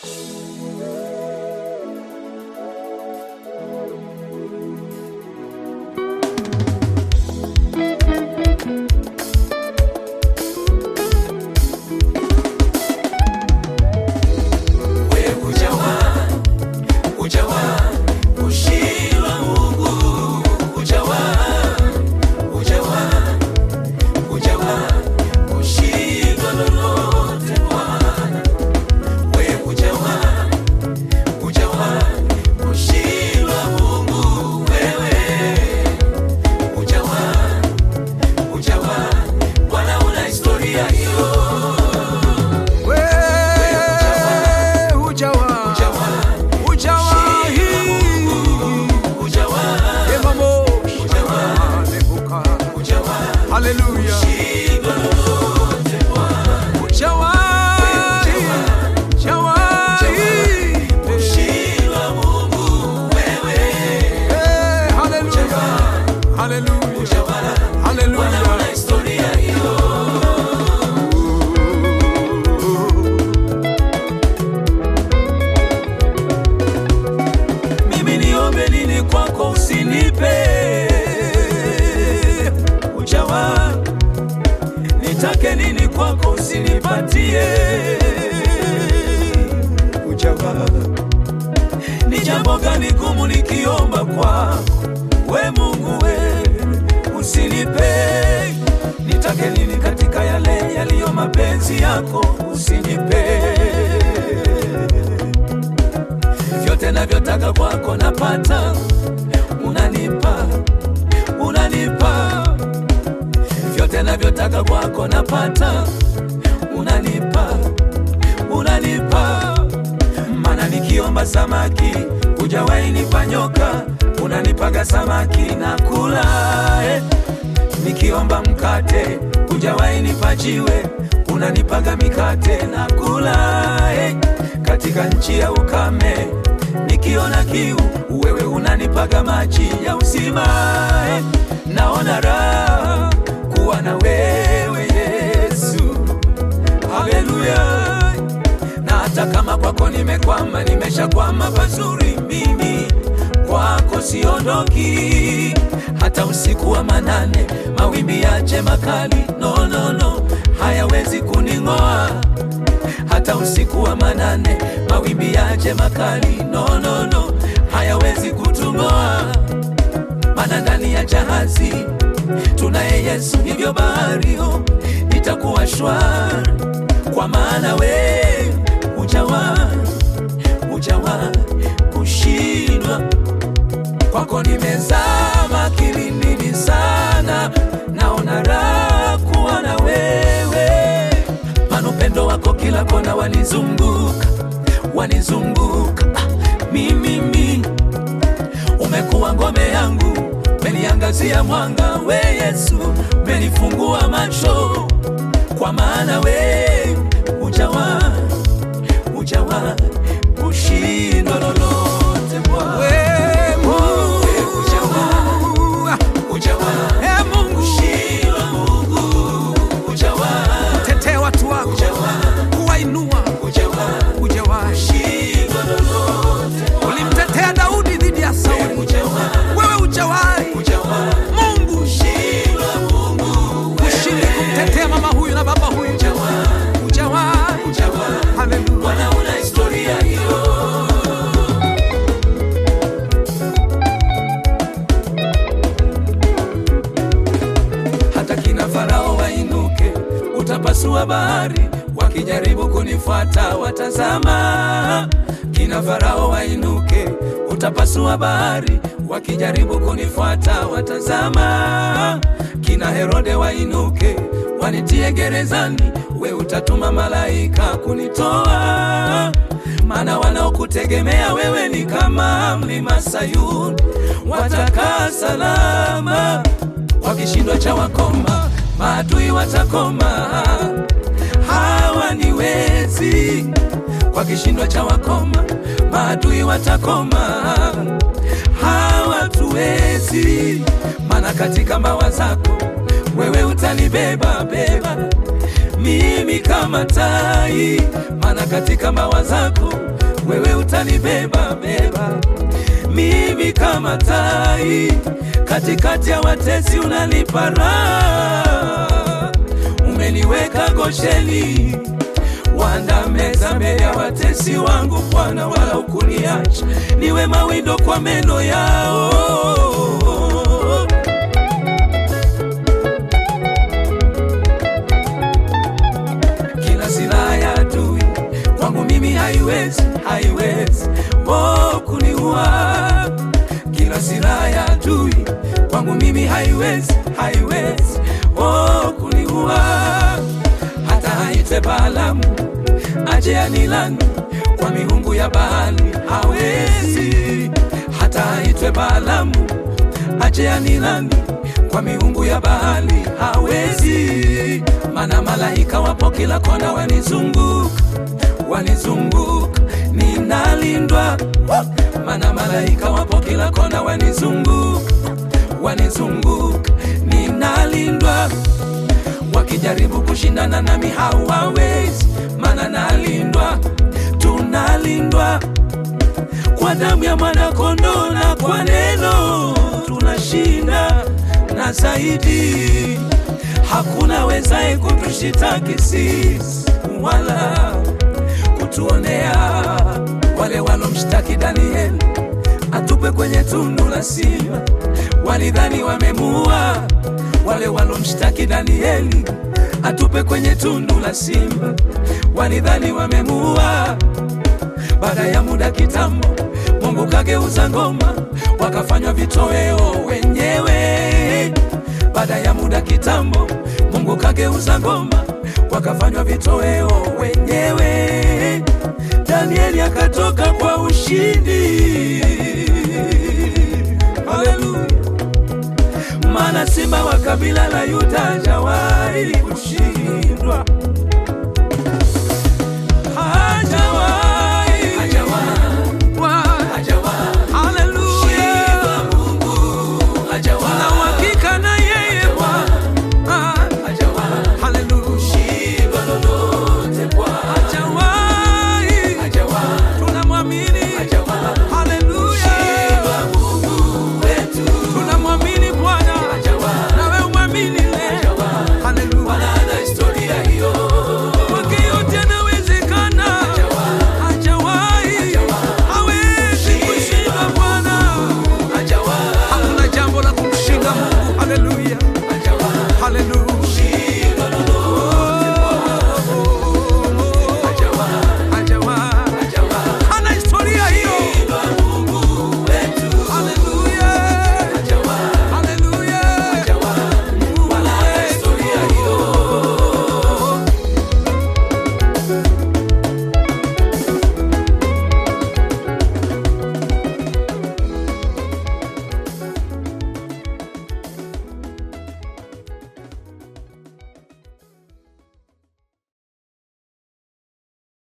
usinipatie ujawa. Ni jambo gani gumu nikiomba kwako we Mungu we usinipe, nitake nini katika yale yaliyo mapenzi yako usinipe vyote navyotaka kwako napata, unanipa unanipa vyote navyotaka kwako napata, unanipa unanipa. Mana nikiomba samaki hujawahi nipa nyoka, unanipaga samaki na kula eh. Nikiomba mkate hujawahi nipa jiwe, unanipaga mikate na kula eh. Katika nchi ya ukame nikiona kiu, wewe unanipaga maji ya uzima eh. Naona raha kuwa na wewe Yesu, haleluya. Na hata kama kwako nimekwama, nimeshakwama pazuri, mimi kwako siondoki, hata usiku wa manane mawimbi yache makali, no, no, no, hayawezi kuning'oa hata usiku wa manane mawimbi yache makali, no, no, no, hayawezi kutung'oa, mana ndani ya jahazi tunaye Yesu, hivyo bahario itakuwa shwari, kwa maana we hujawa hujawa kushindwa. Kwako nimezama kilindini sana, naona raha kuwa na wewe, mana upendo wako kila kona wanizunguka, wanizunguka ah, mimi mi umekuwa ngome yangu, umeniangazia mwanga, we Yesu, umenifungua macho, kwa maana we hujawa hujawa kushindwa lolote Bwana. We Mungu, We hujawa, hujawa e Mungu, kushindwa Mungu, hujawa tetee watu wako, hujawa kuwainua, hujawa hujawahi. kushindwa lolote Ulimtetea Daudi dhidi ya Sauli, hujawa wewe hujawahi. hujawa Mungu kushindwa Mungu ushindi kumtetea mama huyu na baba huyu, hujawa hujawahi. hujawa Haleluya. Bwana una historia hiyo hata kina Farao wainuke, utapasua bahari, wakijaribu kunifuata watazama. Kina Farao wainuke, utapasua bahari, wakijaribu kunifuata watazama. Kina Herode wainuke, wanitie gerezani, we utatuma malaika kunitoa maana wanaokutegemea wewe ni kama mlima Sayuni, watakaa salama wakishindwa cha wakoma, maadui watakoma, hawa ni wezi. Kwa kishindwa cha wakoma, maadui watakoma, hawa tuwezi. Maana katika mbawa zako wewe utanibeba beba mimi kama tai, maana katika mbawa zako wewe utanibeba beba mimi kama tai katikati ya watesi, unanipa raha, umeniweka Gosheni, wandameza mbele ya watesi wangu Bwana, wala ukuniacha niwe mawindo kwa meno yao. Kila silaha ya adui kwangu mimi haiwezi, haiwezi oh, kuniua. Kila silaha ya adui kwangu mimi haiwezi, haiwezi oh, kuniua. Hata haite Balaamu aje anilani kwa miungu ya Baali hawezi. Hata haitwe Balaamu aje anilani kwa miungu ya Baali hawezi. Mana malaika wapo kila kona wanizunguka, wanizunguka, ninalindwa. Mana malaika wapo kila kona wanizunguka, wanizunguka, ninalindwa. Wakijaribu kushindana nami hawawezi, mana nalindwa, tunalindwa kwa damu ya mwanakondoo na kwa neno tunashinda, na zaidi hakuna wezaye kutushitaki sisi wala kutuonea. Wale walomshtaki Danieli atupe kwenye tundu la simba walidhani wamemuua. Wale walomshtaki Danieli atupe kwenye tundu la simba walidhani wamemuua. Baada ya muda kitambo, Mungu kageuza ngoma, wakafanywa vitoweo wenyewe. Baada ya muda kitambo, Mungu kageuza ngoma, wakafanywa vitoweo wenyewe. Danieli akatoka kwa ushindi. Haleluya! Maana simba wa kabila la Yuda hajawahi kushinda.